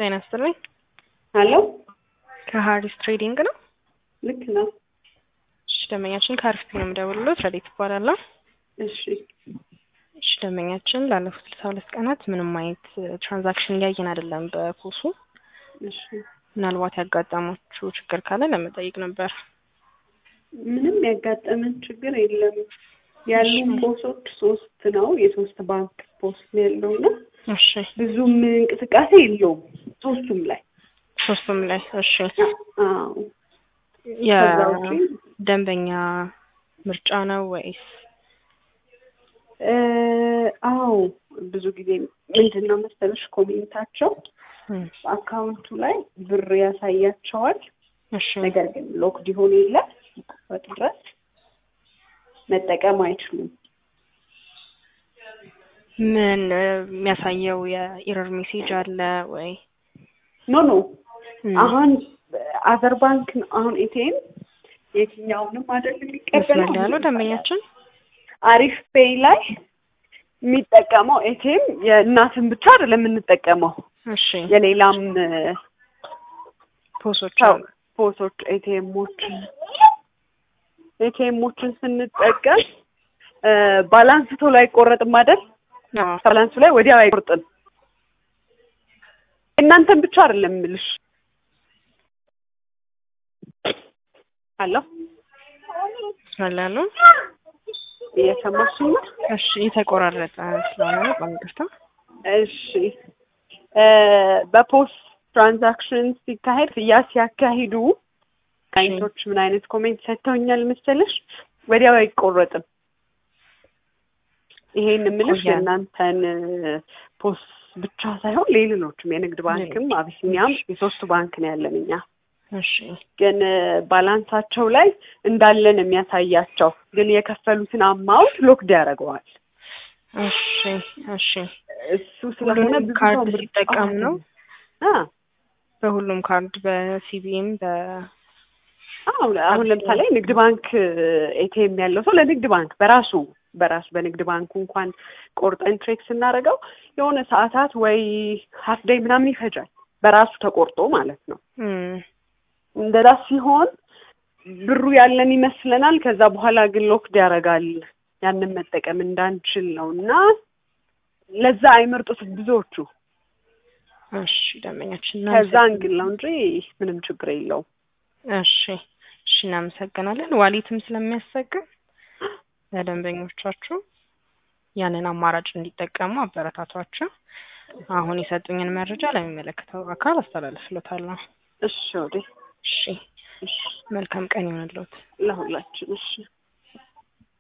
ጤና ይስጥልኝ። አሎ ከሀሪስ ትሬዲንግ ነው። ልክ ነው። እሺ ደንበኛችን ከአሪፍ ነው የምደውልሎት ረዴት እባላለሁ። እሺ እሺ ደንበኛችን ላለፉት ስልሳ ሁለት ቀናት ምንም አይነት ትራንዛክሽን እያየን አይደለም በፖሱ እሺ ምናልባት ያጋጠማችሁ ችግር ካለ ለመጠየቅ ነበር። ምንም ያጋጠመን ችግር የለም። ያሉን ፖሶች ሶስት ነው። የሶስት ባንክ ፖስት ነው ያለው ነው። እሺ ብዙም እንቅስቃሴ የለውም ሶስቱም ላይ። ሶስቱም ላይ እሺ አዎ ከዛ ውጪ የደንበኛ ምርጫ ነው ወይስ እ አዎ ብዙ ጊዜ ምንድን ነው መሰለሽ ኮሜንታቸው እም፣ አካውንቱ ላይ ብር ያሳያቸዋል። እሺ ነገር ግን ሎክድ ይሆን የለ እስኪከፈት ድረስ መጠቀም አይችሉም። ምን እ፣ የሚያሳየው የኢረር ሜሴጅ አለ ወይ? ኖ ኖ እም፣ አሁን አዘር ባንክ ነው አሁን ኤቲኤም የትኛውንም አይደል የሚቀበለው መስመር ያለው ደንበኛችን አሪፍ ፔይ ላይ የሚጠቀመው ኤቲኤም የእናትን ብቻ አይደለም የምንጠቀመው እሺ የሌላም ፖሶች ሰው አሉ። ፖሶች ኤቲኤሞች ኤቲኤሞችን ስንጠቀም እ፣ ባላንስ ቶሎ አይቆረጥም አይደል? አዎ ባላንሱ ላይ ወዲያው አይቆርጥም። እናንተን ብቻ አይደለም የምልሽ። አሎ መስመር ላይ ያለው እየሰማሽኝ ነው? እሺ የተቆራረጠ ስለሆነ ነው። በጣም ይቅርታ። እሺ እ፣ በፖስት ትራንዛክሽን ሲካሄድ ያ ሲያካሂዱ ክላይንቶች ምን አይነት ኮሜንት ሰጥተውኛል መሰለሽ? ወዲያው አይቆረጥም። ይሄን የምልሽ ቆያ- የእናንተን ፖስት ብቻ ሳይሆን ሌሎችም የንግድ ባንክም አቢሲኒያም የሶስቱ ባንክ ነው ያለን እኛ እሺ ግን እ፣ ባላንሳቸው ላይ እንዳለን የሚያሳያቸው ግን የከፈሉትን አማውንት ሎክድ ያደርገዋል። እሺ እሺ እሱ ስለሆነ ሁሉንም ብዙ ካርድ ሰው ምርጫ ሲጠቀም ነው? አ በሁሉም ካርድ በሲቢኤም በ አሁን አሁን ለምሳሌ ንግድ ባንክ ኤቲኤም ያለው ሰው ለንግድ ባንክ በራሱ በራሱ በንግድ ባንኩ እንኳን ቆርጠን ትሬክ ስናደርገው የሆነ ሰዓታት ወይ ሀፍ ዴይ ምናምን ይፈጃል በራሱ ተቆርጦ ማለት ነው። እም፣ እንደዛ ሲሆን ብሩ ያለን ይመስለናል። ከዛ በኋላ ግን ሎክድ ያደርጋል ያንን መጠቀም እንዳንችል ነው እና ለዛ አይመርጡትም ብዙዎቹ። እሺ ደንበኛችን ከዛ እናመሰግናለን። እንግል ነው እንጂ ምንም ችግር የለውም። እሺ እሺ እናመሰግናለን። ዋሊትም ስለሚያሰግን ለደንበኞቻችሁ ያንን አማራጭ እንዲጠቀሙ አበረታቷቸው። አሁን የሰጡኝን መረጃ ለሚመለከተው አካል አስተላልፍሎታለሁ። እሺ ወዴ እሺ እሺ መልካም ቀን ይሆንልዎት። ለሁላችን እሺ